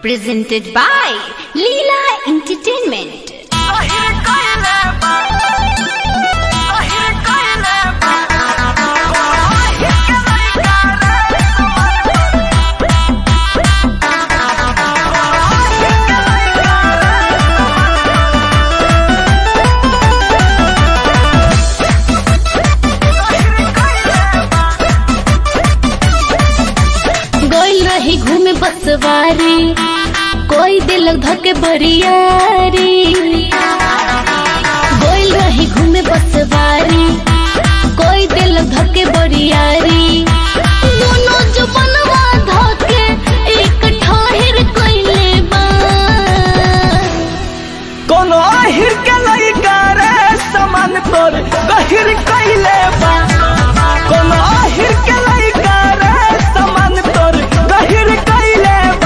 presented by Leela Entertainment. गोइल रही घूमे बसवारी कोई दिल धके बरियारी गोइल रही घूमे बसवारी कोई दिल धके बरियारी दोनों जुबनवा धके एक ठाहिर कइले बा कोनो आहिर के लइका रे समान तोर गहिर कइले बा कोनो आहिर के लइका रे समान तोर गहिर कइले बा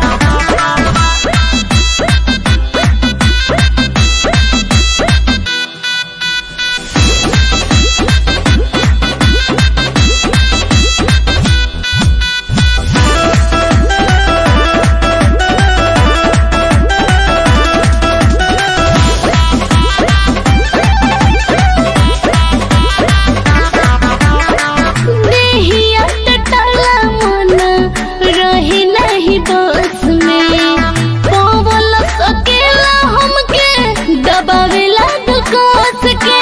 देहिया टटला मन रही नहीं बस में पवल सकेला हमके दबावेला दुकास के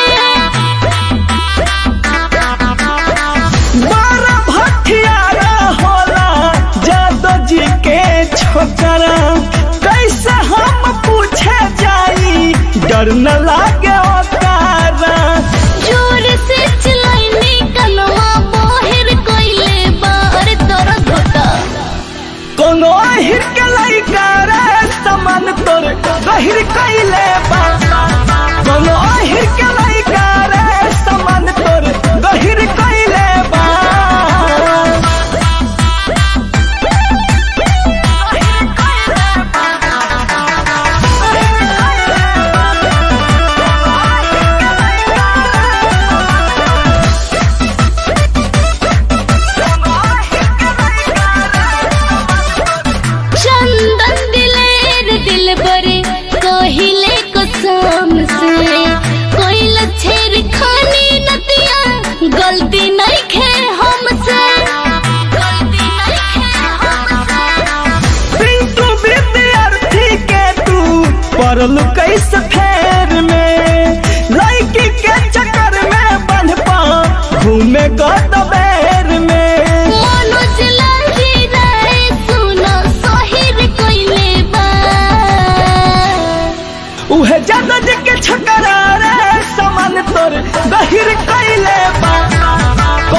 बारा भटियारा होला जादो जी के छोकरा कैसे हम पूछे जाई डर न लागे ओतारा जोर से चलाइनी कनवा बोहिर कोइले बार तोर घोटा कोनो आहिर के लइका रे समान तोर गहिर कइले बा कोनो आहिर के लइका रे समान तोर गहिर कइले बा चंदन दिलेर दिल बरे कहिले कसम से कोइल छेर खानी नतिया गलती नहीं खे हमसे गलती नहीं खे हमसे पिंटू विद्यार्थी के तू पढ़ल कैसे फेर में लड़की के चक्कर में बंध पा घूमे गदबेर में मनोज लाही रे सुनो सोहिर कोइले बा उहे जादो जी के छकरा रे समान तोर गहिर कइले बा